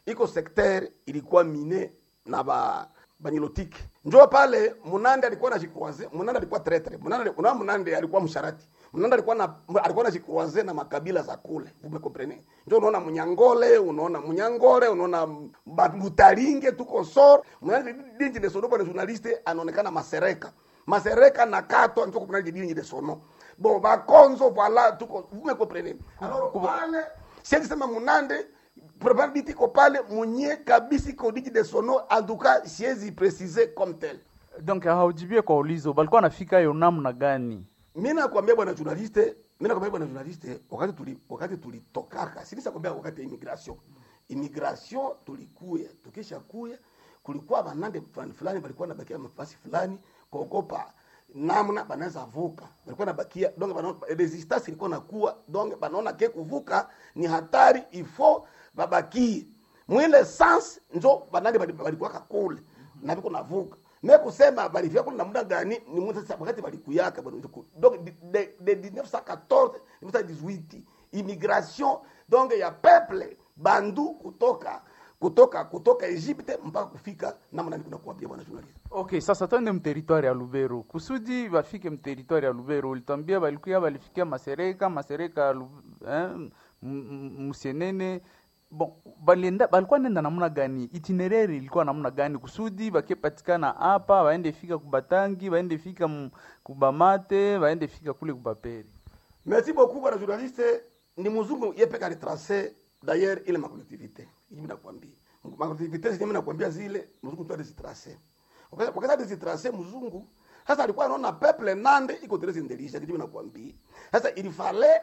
iko sekter ilikuwa mine na ba banyilotiki njo pale munande alikuwa na jikroise munande alikuwa tretre munande una munande alikuwa msharati munande alikuwa na alikuwa na jikroise na makabila za kule vous me comprenez njo unaona munyangole unaona munyangore unaona mutaringe tuko sor munande dinji de sono bwana journaliste anaonekana masereka masereka na kato njo kuna dinji de sono bon bakonzo voilà tuko vous me comprenez alors pale siwezi sema munande probability iko pale mwenye kabisa iko diji de sono en tout cas siwezi precise comme tel donc haujibie kwa ulizo balikuwa nafika yo namna gani mi nakwambia bwana journaliste mi nakwambia bwana journaliste wakati tuli wakati tulitokaka sinisa kwambia wakati ya immigration immigration tulikuya tukisha kuya kulikuwa banande fulani fulani balikuwa nabakia mafasi fulani kuogopa namna banaweza vuka balikuwa nabakia donc banaona resistance ilikuwa nakuwa donc banaona ke kuvuka ni hatari ifo babakie mwile sans njo banande balikuwaka kule na biko navuka me kusema balifika kule na muda gani ni mwezi sasa wakati balikuyaka bwana donc de, de, de 1914 1918 immigration donc ya peuple bandu kutoka kutoka kutoka Egypte mpaka kufika namna nikuna kuambia bwana journalist okay sasa twende mteritwari ya lubero kusudi bafike mteritwari ya lubero ulitwambia balikuya balifikia masereka masereka ya Lu- eh, m- m- musienene bon balienda balikuwa nenda namna gani itinerary ilikuwa namna gani kusudi bakepatikana hapa baende fika kubatangi baende fika m- kubamate baende fika kule kubaperi merci beaucoup bwana journaliste ni mzungu yepeka retrace d'ailleurs ile makolektivite mimi nakwambia makolektivite zile mimi nakwambia zile mzungu tu alizitrace wakati wakati alizitrace mzungu sasa alikuwa anaona peuple nande iko très intelligent mimi nakwambia sasa il fallait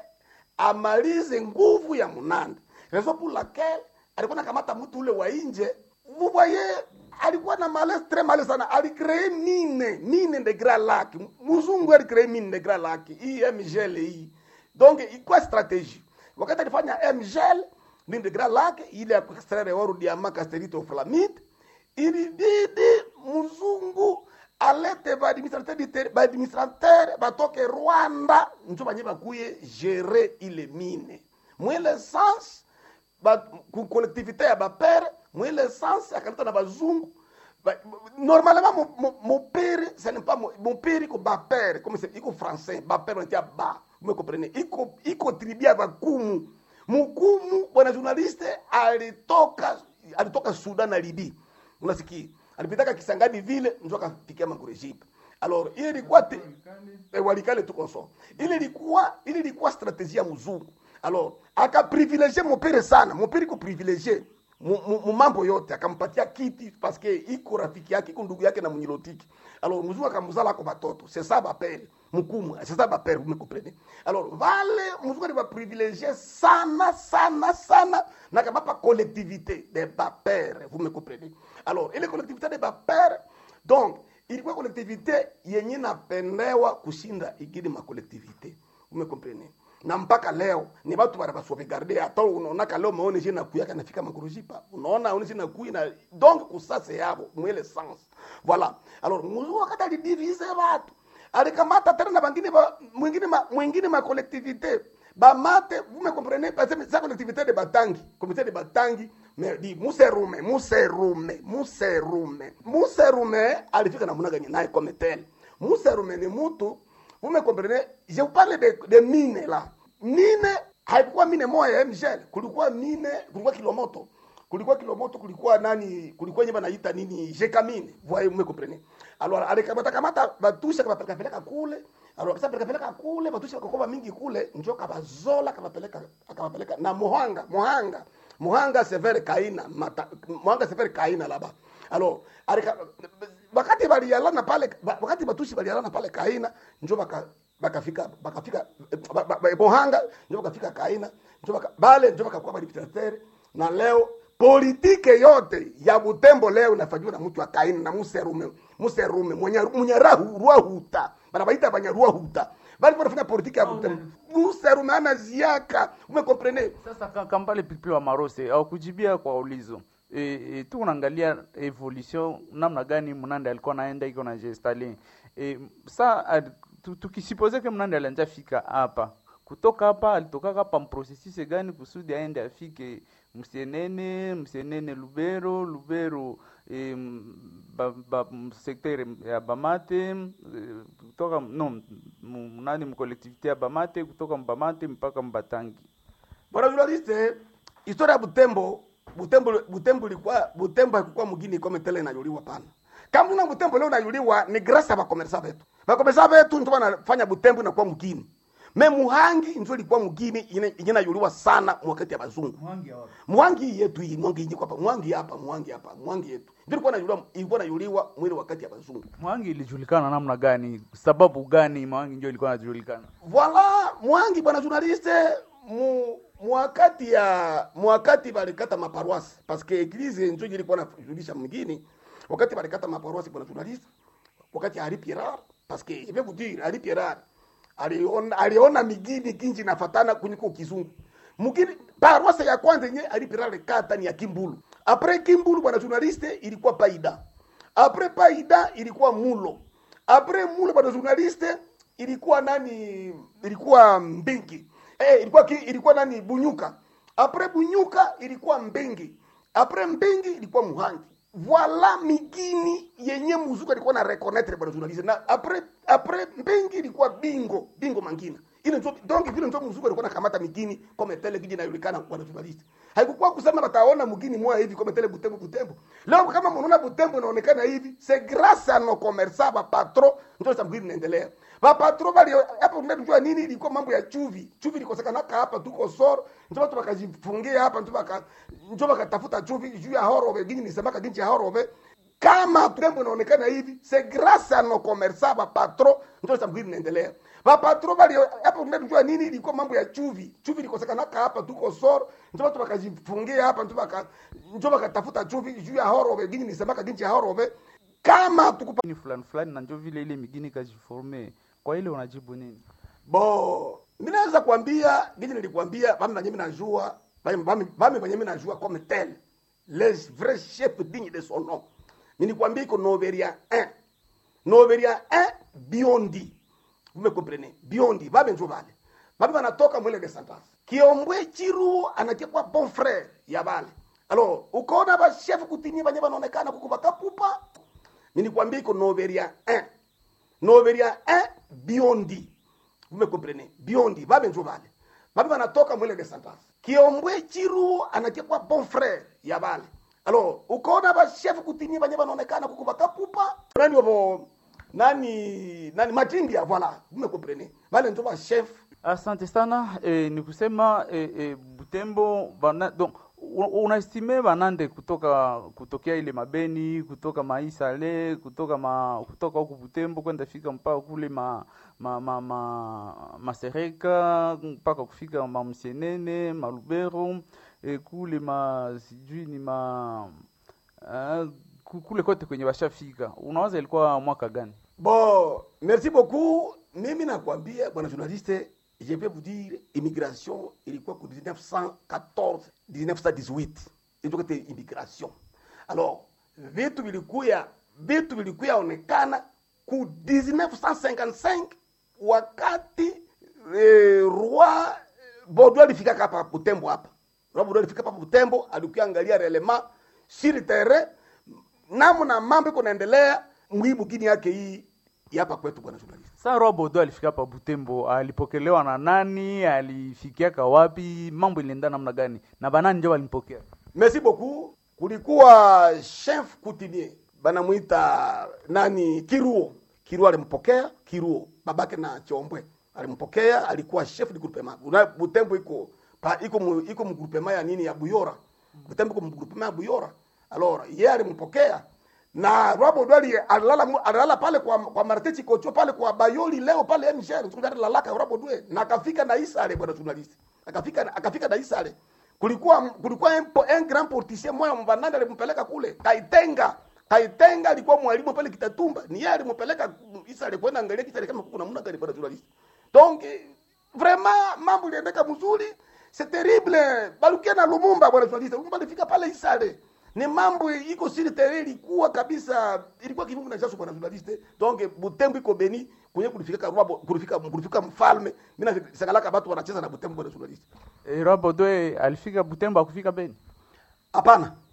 amalize nguvu ya munande raison pour laquelle alikuwa nakamata mtu ule wa nje vous voyez alikuwa na malaise très malaise sana alicree mine mine de grand lac mzungu alicree mine de grand lac hii mgl hii donc ilikuwa strategie wakati alifanya mgl mine de grand lac ile ya kuextraire oro diamant casterite flamite ilibidi mzungu alete baadministrateur baadministrateur batoke rwanda njo banye bakuye gérer ile mine mwile sens ba, ku collectivité ya bapere mwile sens akaleta na bazungu ba, normalement mo- mo- mopere ce n'est pas mo- mopere iko bapere comme c'est iko français bapere wanatia ba vous me comprenez iko iko tribu ya bakumu mukumu bwana journaliste alitoka alitoka sudan na libi unasikia alipitaka kisangani vile njo akafikia makurejipe alors ile ilikuwa te- eh, walikale tuko so ile ilikuwa ile ilikuwa strategie ya mzungu alors akaprivilegie mopere sana mopere iko privilegie mu mu- mu mambo yote akampatia kiti paske iko rafiki yake iko ndugu yake na mnyilotiki alors mzungu akamuzala ako batoto c'est ça bapere mukumu c'est ça bapere vous me comprenez alors vale mzungu ali baprivilegie sana sana sana na kabapa collectivité de bapere vous me comprenez alors ile collectivité de bapere donc ilikuwa collectivité yenye napendewa kushinda igini makolektivité vous me comprenez na mpaka leo ni watu bana basauvegarde hata unaonaka leo maone je na kuyaka nafika makurujipa unaona one je na kuyi na donc kusase yabo mwele sens voilà alors muzungu wakati alidivise watu alikamata tena na bangine ba mwingine ma, mwingine ma collectivité bamate vous me comprenez parce que ça collectivité de batangi comité de batangi mais di muserume muserume muserume muserume alifika namna gani naye comme tel muserume ni mtu vous me comprenez je vous parle de, de mine là mine haikuwa mine moja ya mgel kulikuwa mine kulikuwa kilomoto kulikuwa kilomoto kulikuwa nani kulikuwa nyeba naita nini jekamine voyez vous me comprenez alors alikamata kamata batusha kabapeleka peleka kule alors kasa peleka peleka kule batusha bakakoba mingi kule njo kabazola kabapeleka akabapeleka na muhanga muhanga muhanga severe kaina mata, muhanga severe kaina laba alors alika wakati balialana pale ba- wakati batushi balialana pale kaina njo baka bakafika bakafika ba- ba- ba- muhanga njo bakafika kaina njo baka bale njo bakakuwa badiktatere na leo politike yote ya butembo leo inafanyiwa na mtu wa kaina na muserume muserume mwenye mwenye rahu ruahuta banabaita banyaruahuta bali wanafanya politike ya butembo muserume ana ziaka umekomprene sasa ka- kampale pilipili wa marose au kujibia kwa ulizo e, e, tu unaangalia evolution namna gani mnande alikuwa naenda iko na gestali e, sa ad- tu- tukisipoze ke mnande alianja fika hapa kutoka hapa alitokaka hapa mprocessus gani kusudi aende afike msienene msienene lubero lubero eh, ba, ba, sekter ya bamate eh, kutoka no m- nani mkolektivite ya bamate kutoka mbamate mpaka mbatangi bwana journaliste historia ya butembo butembo butembo ilikuwa butembo haikukuwa mgini kama tele inayuliwa pana kama tuna butembo leo inayuliwa ni grâce ya bakomersa betu bakomersa betu ndio wanafanya butembo inakuwa mgini me muhangi ndio ilikuwa mgini ine- inayuliwa sana wakati ya bazungu mwangi yetu hii mwangi hii hapa mwangi hapa mwangi hapa mwangi yetu ndio ilikuwa inayuliwa ilikuwa inayuliwa mwili wakati ya bazungu mwangi ilijulikana namna gani sababu gani mwangi ndio ilikuwa inajulikana Voila, mwangi bwana journaliste mu mwakati ya mwakati balikata maparoisse parce que eglise njo ilikuwa najulisha mwingine wakati balikata maparoisse bwana journaliste wakati ya Henri Pierre parce que je vais vous dire Henri Pierre aliona aliona migini kinji nafatana kuliko kizungu mugini paroisse ya kwanza yenye Henri Pierre alikata ni ya Kimbulu après Kimbulu bwana journaliste ilikuwa Paida après Paida ilikuwa Mulo après Mulo bwana journaliste ilikuwa nani ilikuwa mbingi eh, ilikuwa ki, ilikuwa nani bunyuka apres bunyuka ilikuwa mbingi apres mbingi ilikuwa muhangi voila migini yenye muzuka ilikuwa na reconnaître bwana journaliste na apres apres mbingi ilikuwa bingo bingo mangina ile ndio donc vile ndio muzuka ilikuwa nakamata migini kama tele kiji inajulikana bwana journaliste haikukuwa kusema bataona mgini moja hivi kama tele butembo butembo leo kama mnaona butembo inaonekana hivi c'est grâce à nos commerçants ba patron ndio sababu mgini inaendelea ba patron bali hapo unajua nini ilikuwa mambo ya chuvi chuvi ilikosekana hapa tuko soro ndio watu wakajifungia hapa ndio waka ndio wakatafuta chuvi juu ya horobe gini nisemaka ginji ya horobe kama tembo inaonekana hivi c'est grâce à nos commerçants ba patron ndio sababu mgini inaendelea ba patron bali hapo unajua nini ilikuwa mambo ya chuvi chuvi ilikosekana hapa tuko soro ndio watu wakajifungia hapa ndio waka ndio wakatafuta chuvi juu ya horobe gini nisemaka ginji ya horobe kama tukupa ni fulani fulani na ndio vile ile migini kajiforme kwa ile unajibu nini bo mimi naweza kuambia gini nilikwambia bami banye mimi najua bami bami bami banye mimi najua comme tel les vrais chefs dignes de son nom mimi nikwambia iko Noveria 1 Noveria 1 Biondi vous me comprenez Biondi babe njo bale babe banatoka mwele de sentence Kiombwe Chiru anakia kwa bon frère ya bale alors ukaona ba chef kutinyi banye banaonekana kukuba kapupa mimi nikwambia iko Noveria 1 Noveria 1 Biondi vous me comprenez biondi babe njo bale babe banatoka mwele de sentence kiombwe chiru anakia kwa bon frère ya bale alors ukaona ba chef kutinyi banye banaonekana kukuba kapupa nani wabo nani nani matingia voilà vous me comprenez bale njo ba chef asante sana e, ni kusema e, e, butembo bana, donc u- unaestime banande kutoka kutokea ile mabeni kutoka maisale kutoka ma, kutoka huku butembo kwenda fika mpaka kule ma, ma, ma, ma, masereka mpaka kufika mamsienene malubero e, kule ma sijui ni ma uh, kule kote kwenye bashafika unawaza ilikuwa mwaka gani bon merci beaucoup mimi nakwambia bwana journaliste je vais vous dire immigration ilikuwa ku 1914 1918 ndio kete immigration alors vitu vilikuya vitu vilikuya onekana ku 1955 wakati eh, roi Baudouin alifika hapa Butembo hapa roi Baudouin alifika hapa Butembo alikuya angalia relema sur terrain namna mambo iko naendelea mwibu gini yake hii ya hapa kwetu bwana journalist Sa Roi Bodo alifika hapa Butembo, alipokelewa na nani? Alifikiaka wapi? Mambo ilienda namna gani? Na banani ndio walimpokea? merci beaucoup kulikuwa chef coutumier banamwita nani kiruo kiruo alimpokea kiruo babake na chombwe alimpokea alikuwa chef de groupement Una- butembo iko pa iko mu, iko mu groupement ya nini ya buyora butembo iko mu groupement ya buyora alors yeye alimpokea na Robo Dwali alilala mu- alilala pale kwa kwa Martin Chikocho pale kwa Bayoli leo pale MGR tukutana lalaka Robo Dwe na akafika na Isale bwana journalist akafika akafika na Isale kulikuwa kulikuwa un, po- un grand portier moya mvananda alimpeleka kule Kaitenga Kaitenga alikuwa mwalimu pale Kitatumba ni yeye alimpeleka Isale kwenda angalia Isale kama kuna namna gani bwana journalist donc eh, vraiment mambo iliendeka mzuri c'est terrible balukia na Lumumba bwana journalist Lumumba alifika pale Isale ni mambo iko siri tere ilikuwa kabisa ilikuwa kifungu na chaso bwana journaliste donc butembo iko beni kwenye kulifika rwabo kulifika kulifika mfalme mimi nasangalaka watu wanacheza na Butembo bwana journalist E, Roi Baudouin alifika Butembo akufika Beni. hapana